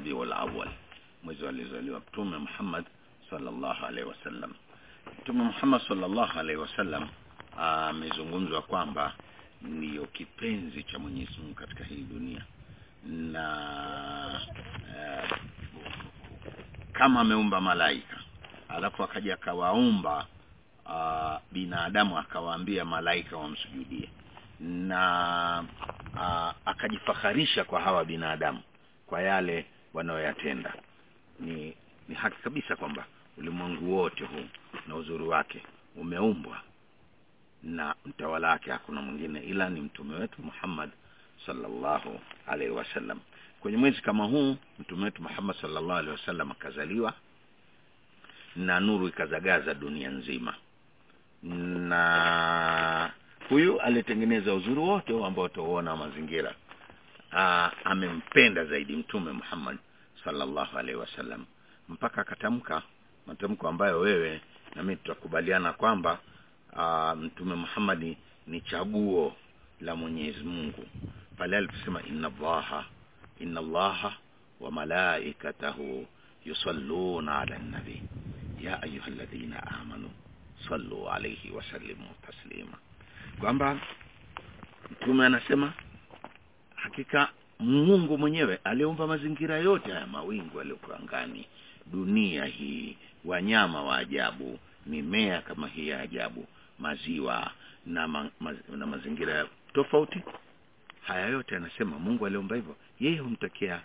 rabiul awal mwezi alizaliwa mtume muhammad sallallahu alaihi wasallam mtume muhammad sallallahu alaihi wasallam amezungumzwa kwamba ndiyo kipenzi cha mwenyezi mungu katika hii dunia na uh, kama ameumba malaika alafu akaja akawaumba uh, binadamu akawaambia malaika wamsujudie na uh, akajifaharisha kwa hawa binadamu kwa yale wanayoyatenda ni ni haki kabisa kwamba ulimwengu wote huu na uzuri wake umeumbwa na mtawala wake hakuna mwingine ila ni mtume wetu Muhammad sallallahu alaihi wasallam kwenye mwezi kama huu mtume wetu Muhammad sallallahu alaihi wasallam akazaliwa na nuru ikazagaza dunia nzima na huyu alitengeneza uzuri wote ambao utauona mazingira Aa, amempenda zaidi mtume Muhammad sallallahu alaihi wasallam mpaka akatamka matamko ambayo wewe na mimi tutakubaliana kwamba aa, mtume Muhammad ni chaguo la Mwenyezi Mungu pale aliposema inna Allaha inna Allaha wa malaikatahu yusalluna ala nabi ya ayyuhalladhina amanu sallu alayhi wa sallimu taslima kwamba mtume anasema hakika Mungu mwenyewe aliumba mazingira yote haya mawingu yaliyokuwa angani dunia hii wanyama wa ajabu mimea kama hii ya ajabu maziwa na, ma, ma, na mazingira tofauti haya yote anasema Mungu aliumba hivyo yeye humtakia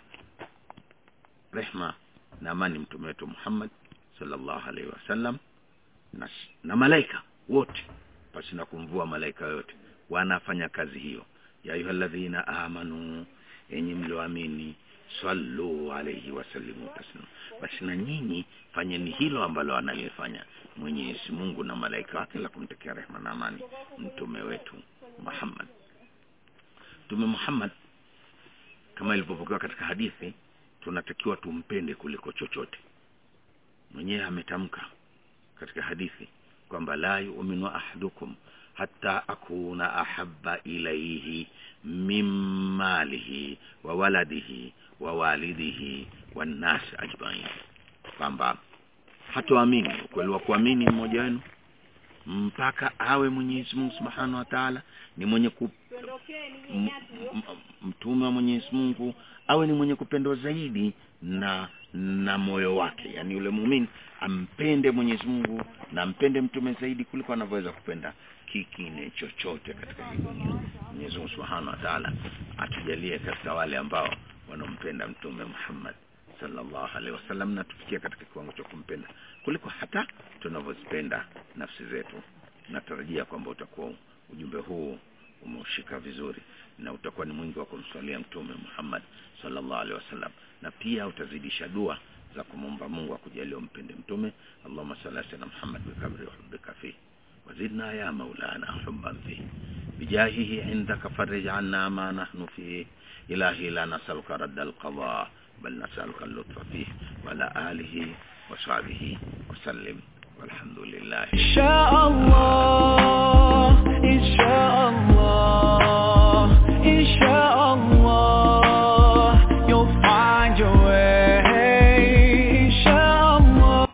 rehma na amani mtume wetu Muhammad sallallahu alaihi wasallam na, na malaika wote pasi na kumvua malaika yote wanafanya kazi hiyo ya ayyuhalladhina amanu enyi mlioamini sallu alayhi wasallimu taslima basi na nyinyi fanyeni hilo ambalo analifanya Mwenyezi Mungu na malaika wake la kumtakia rehema na amani mtume wetu Muhammad Mtume Muhammad kama ilivyopokewa katika hadithi tunatakiwa tumpende kuliko chochote mwenyewe ametamka katika hadithi kwamba la yu'minu ahadukum hatta akuna ahabba ilayhi min malihi wa waladihi wa walidihi wan nas ajma'in kwamba hatoamini ukweli wa kuamini mmoja wenu mpaka awe Mwenyezi Mungu Subhanahu wa Ta'ala ni mwenye ku mtume wa Mwenyezi Mungu awe ni mwenye kupendwa zaidi na na moyo wake yani yule muumini ampende Mwenyezi Mungu na ampende mtume zaidi kuliko anavyoweza kupenda kingine chochote katika hii dunia Mwenyezi Mungu Subhanahu wa Ta'ala atujalie katika wale ambao wanampenda mtume Muhammad sallallahu alaihi wasallam na tufikie katika kiwango cha kumpenda kuliko hata tunavyozipenda nafsi zetu natarajia kwamba utakuwa ujumbe huu umeushika vizuri na utakuwa ni mwingi wa kumswalia mtume Muhammad sallallahu alaihi wasallam na pia utazidisha dua za kumomba Mungu akujalie umpende mtume Allahumma salli ala Muhammad bi kabri hubbika fi وزدنا يا مولانا حبا فيه بجاهه عندك فرج عنا ما نحن فيه إلهي لا نسألك رد القضاء بل نسألك اللطف فيه وعلى آله وصحبه وسلم والحمد لله إن شاء الله إن شاء الله